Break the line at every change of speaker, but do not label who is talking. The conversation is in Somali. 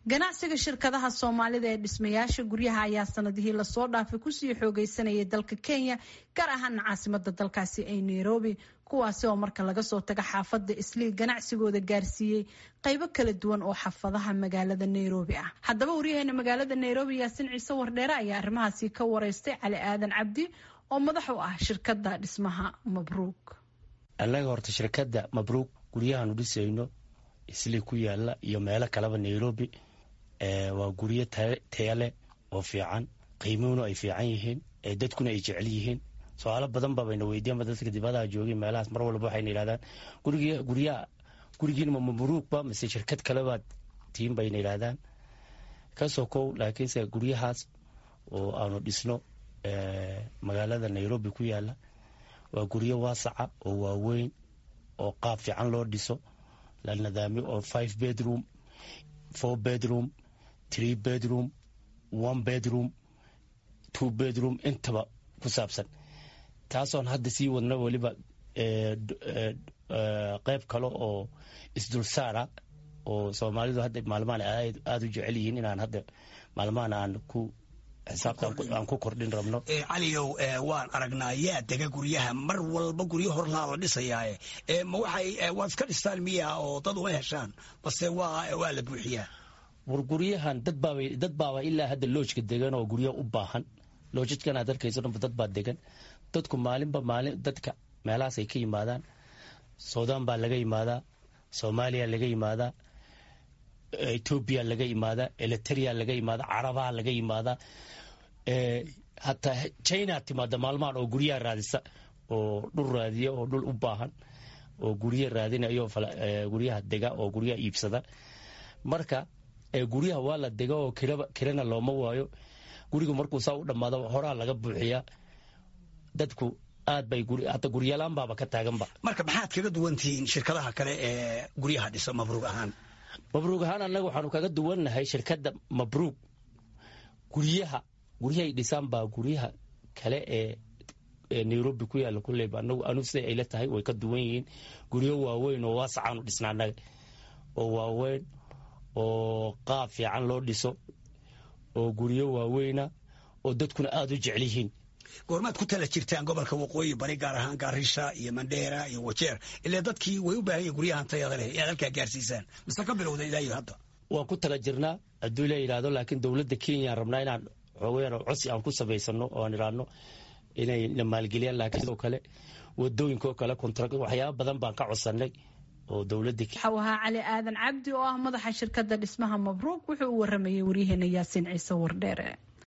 ganacsiga shirkadaha soomaalida ee dhismayaasha guryaha ayaa sanadihii lasoo dhaafay kusii xoogeysanayay dalka kenya gaar ahaana caasimada dalkaasi ee nairobi kuwaasi oo marka laga soo taga xaafada islii ganacsigooda gaarsiiyey qaybo kala duwan oo xaafadaha magaalada nairobi ah haddaba waryaheena magaalada nairobi yaasin ciise wardheere ayaa arrimahaasi ka wareystay cali aadan cabdi oo madax u ah shirkada dhismaha mabruuk
annaga horta shirkadda mabruuk guryahaanu dhisayno islii ku yaala iyo meelo kaleba nairobi waa guryo taya leh oo fiican qiimuhuna ay fiican yihiin dadkuna ay jecel yihiin su-aalo badan babayna weydiiyanba dadka dibadaha joogay meelahaas mar walba waxayna yidhahdaan guryaha gurigiinma mabruukba mise shirkad kalebaad tiin bayna yidhahdaan kasoo kow laakiinse guryahaas oo aanu dhisno magaalada nairobi ku yaala waa guryo waasaca oo waaweyn oo qaab fiican loo dhiso la nadaamiyo oo five bedroom four bedroom three bedroom one bedroom two bedroom intaba ku saabsan taasoon hadda sii wadna weliba qeyb kale oo isdulsaara oo soomaalidu hadda maalmahan aada u jecel yihiin inaan hadda maalmahan aan ku xisaabtaan ku kordhin rabno
caliyow waan aragnaa yaa dega guryaha mar walba guryo horlaa la dhisayaaye ma waxay waad iska dhistaan miya oo dad uma heshaan base waa waa la buuxiyaa
war guryahan dad baaba dad baaba ilaa hadda loojka degan oo guryo u baahan loojadkan aad arkayso dhanba dad baa degan dadku maalinba maalin dadka meelahaas ay ka yimaadaan suudaan baa laga yimaadaa soomaaliya laga yimaadaa etoobiya laga yimaadaa eliteria laga yimaadaa carabaha laga yimaadaa hataa china timaada maalmahan oo guryaha raadisa oo dhul raadiya oo dhul u baahan oo guryo raadinayo guryaha dega oo guryaha iibsada marka guryaha waa la dega oo kirana looma waayo guriga markuu saa u dhammaado horaa laga buuxiyaa dadku aad bay hata guryalaan baaba ka taaganba
marka maxaad kaga duwan tihiin shirkadaha kale ee guryaha dhisa mabruug ahaan
mabruug ahaan annaga waxaanu kaga duwannahay shirkadda mabruug guryaha guryahay dhisaan baa guryaha kale ee nairobi ku yaalla kulleyba anagu anu siday ayla tahay way ka duwan yihiin guryo waaweyn oo waasacaanu dhisna annaga oo waaweyn oo qaab fiican loo dhiso oo guryo waaweyna oo dadkuna aada u jecel yihiin
goormaad ku tala jirtaan gobolka waqooyi bari gaar ahaan garisha iyo mandheera iyo wajeer ilaa dadkii way u baahan yihin guryahan tayada leh inaad halkaa gaarsiisaan mise ka bilowda ilaa iyo hadda
waan ku tala jirnaa hadduu la yidhaahdo laakiin dowladda kenyaan rabnaa inaan xoogayaan codsi aan ku samaysano oo aan idhaahno inay na maalgeliyaan laakiin sidoo kale wadooyinka oo kale kontra waxyaaba badan baan ka codsanay oo dowladda
waxau ahaa cali aadan cabdi oo ah madaxa shirkadda dhismaha mabruuk wuxuu u waramayay waryaheena yaasiin ciise wardheere